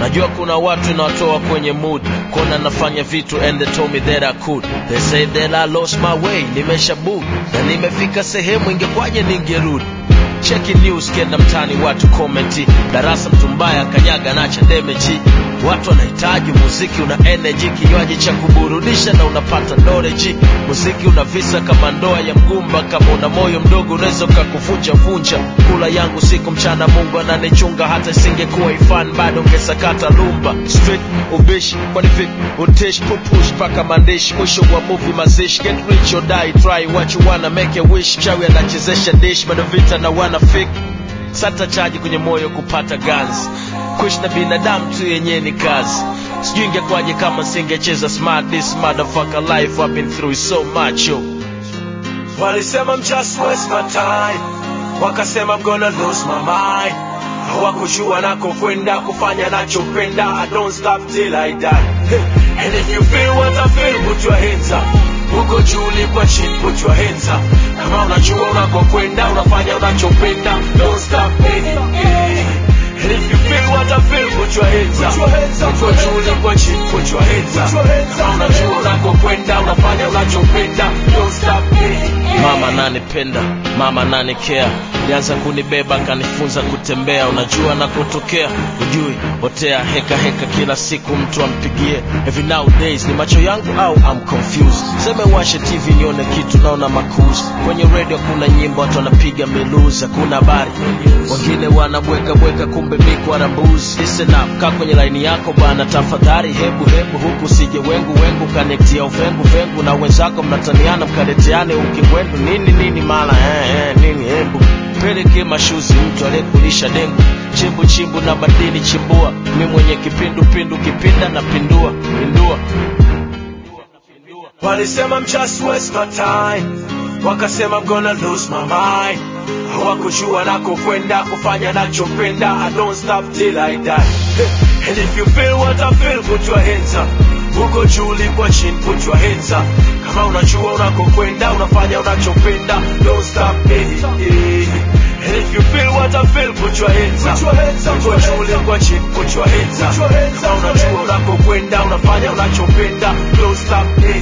najua kuna watu nawatoa kwenye mood kona nafanya vitu and they told me that I could they say that I lost my way nimesha book na nimefika sehemu ingekwaje ningerudi cheki news kenda mtani watu komenti darasa mtu mbaya kanyaga nacha demeji watu wanahitaji muziki una energy kinywaji cha kuburudisha na unapata knowledge muziki una visa kama ndoa ya mgumba kama una moyo mdogo unaweza ukakuvunja vunja kula yangu siku mchana mungu ananichunga hata isingekuwa ifan bado ungesakata lumba street ubishi kwani vipi utish pupush paka maandishi mwisho wa movie mazishi get rich or die try what you wanna make a wish chawi anachezesha dish bado vita na wana fake sata chaji kwenye moyo kupata ganzi kuishi na binadamu tu yenyewe ni kazi sijui ingekwaje kama singecheza smart this motherfucker life I've been through so much yo. walisema I'm just waste my time wakasema I'm gonna lose my mind hawakujua nakokwenda kufanya nachopenda I don't stop till I die hey. and if you feel what I feel put your hands up huko juu ulikuwa chini put your hands up kama unajua unakokwenda unafanya unachopenda don't stop hey, hey. And if you feel what I feel, put your hands up. Uko juu ulikuwa chini, put your hands up. Kama unajua unakokwenda, unafanya unachopenda, don't stop hey, Mama ananipenda, mama ananikea, alianza kunibeba akanifunza kutembea, unajua na kutokea, ujui otea heka heka, kila siku mtu ampigie. Every nowadays ni macho yangu au I'm confused. Seme washe TV nione kitu, naona makuzi kwenye radio, kuna nyimbo watu wanapiga miluzi, hakuna habari, wengine wanabweka bweka, kumbe miko arambuzi. Listen up, kaa kwenye laini yako bana, tafadhali, hebu hebu huku sije wengu wengu, kanektia uvengu vengu na wenzako, mnataniana mkaleteane ukingwendu nini nini mala eh, eh, nini hebu peleke mashuzi mtu aliyekulisha dengu chimbu chimbu na madini chimbua mi mwenye kipindu pindu kipinda na pindua pindua walisema I'm just waste my time wakasema I'm gonna lose my mind hawakujua nakokwenda kufanya nachopenda I don't stop till I die and if you feel what I feel put your hands up huko juu ulikuwa chini put your hands up kama unajua unakokwenda unafanya unachopenda don't stop hey, hey. And if you feel what I feel put your hands up huko juu ulikuwa chini put your hands up kama unajua unakokwenda unafanya unachopenda don't stop hey,